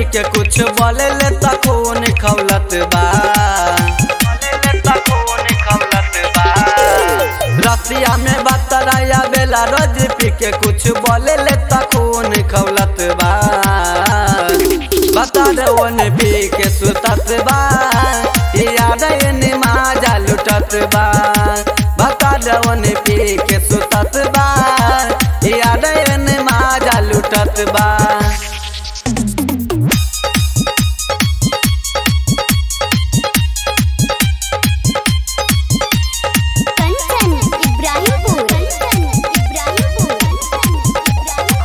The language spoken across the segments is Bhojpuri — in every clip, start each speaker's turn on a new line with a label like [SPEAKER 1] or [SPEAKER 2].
[SPEAKER 1] के कुछ बोले ले त खून खौलत बा रसिया में बतराया बेला रोज पी के कुछ बोले ले त खून खौलत बा बता दे ओने पी के सुतत बा याद एने माजा लुटत बा बता दे ओने पी के सुतत बा याद एने माजा लुटत बा
[SPEAKER 2] कंचन इब्राहिमपुर कंचन इब्राहिमपुर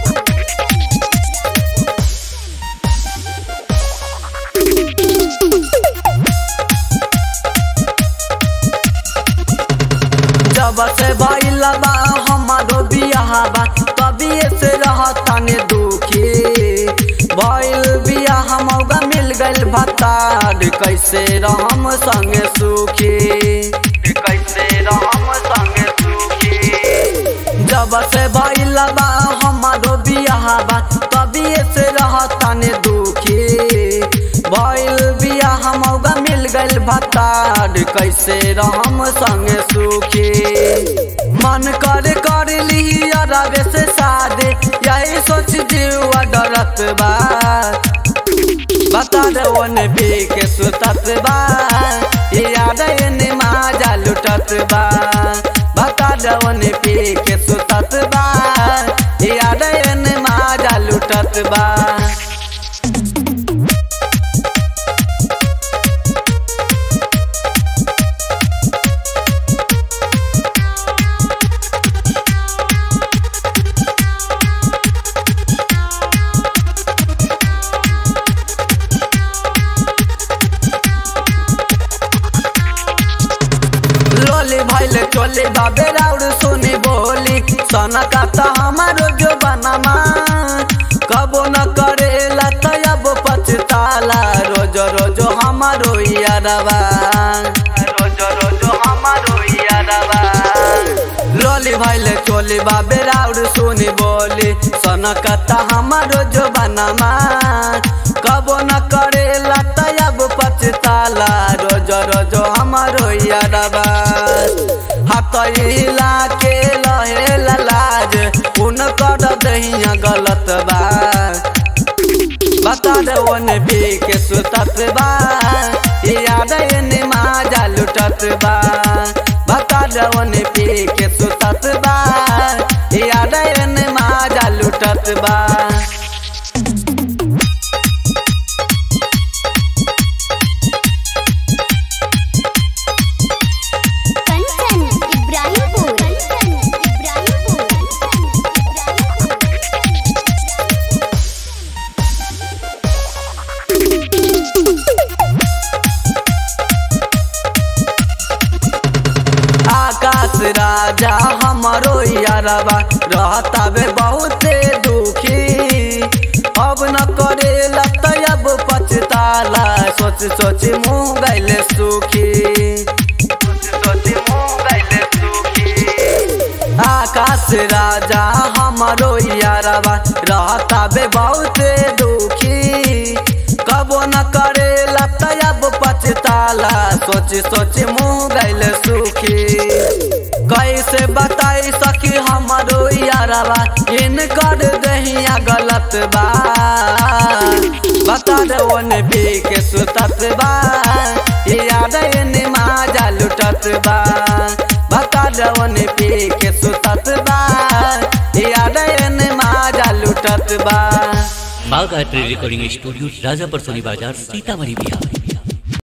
[SPEAKER 1] जब से भइल बा हमारो बियाह बा तभी से रहताने दुखी भइल बियाह मौका मिल गइल भतार कैसे रहम संगे सुखी कैसे रहम संगे सुखी जब से भइल बा हमारो बियाह बा तभी से रहताने दुखी भइल बियाह मौका मिल गइल भतार कैसे रहम संगे सुखी मन कर कर ली अरबे से शादी यही सोच जीवा डरत बा बता दे ओने भी के सुतत बा याद एने माजा लुटत बा बता दे ओने भी के सुतत बा याद एने माजा लुटत बा लोली भैले चोली बाबे राउर सुनी बोली सोना काता हमारो जो बनामा कबो न करेला तब पछताला रोज रोज हमारो यारवा रोज रोज हमारो यारवा लोली भैले चोली बाबे राउर सुनी बोली सोना काता हमारो जो बनामा कबो न करेला तब पछताला रोज रोज हमारो यारवा हाथ हिला के लहे लाज उन कर दहिया गलत बा बता दे ओने भी के सुतत बा याद एने माजा लुटत बा बता दे ओने भी के सुतत बा याद एने माजा लुटत बा
[SPEAKER 2] कंचन इब्राहिमपुर कंचन इब्राहिमपुर
[SPEAKER 1] आकाश राजा हमारो यारवा रहता बे बहुते दुखी अब न करेला तब पछताला सोच सोच मुँह गैले सुखी आकाश राजा हमारो यारवा रहता बे बहुते दुखी कबो न करेला तब पछताला सोच सोच मुँह गैल सुखी कैसे बताई सकी हमारो यारवा इन कर दहिया गलत बा बता दे ओने भी के सुतत बा याद एने माजा लुटत बा बता दे ओने भी के सुतत बा याद एने माजा लुटत बा
[SPEAKER 3] बाग art recording studio Rajapar Soni Bazar Sitamarhi Bihar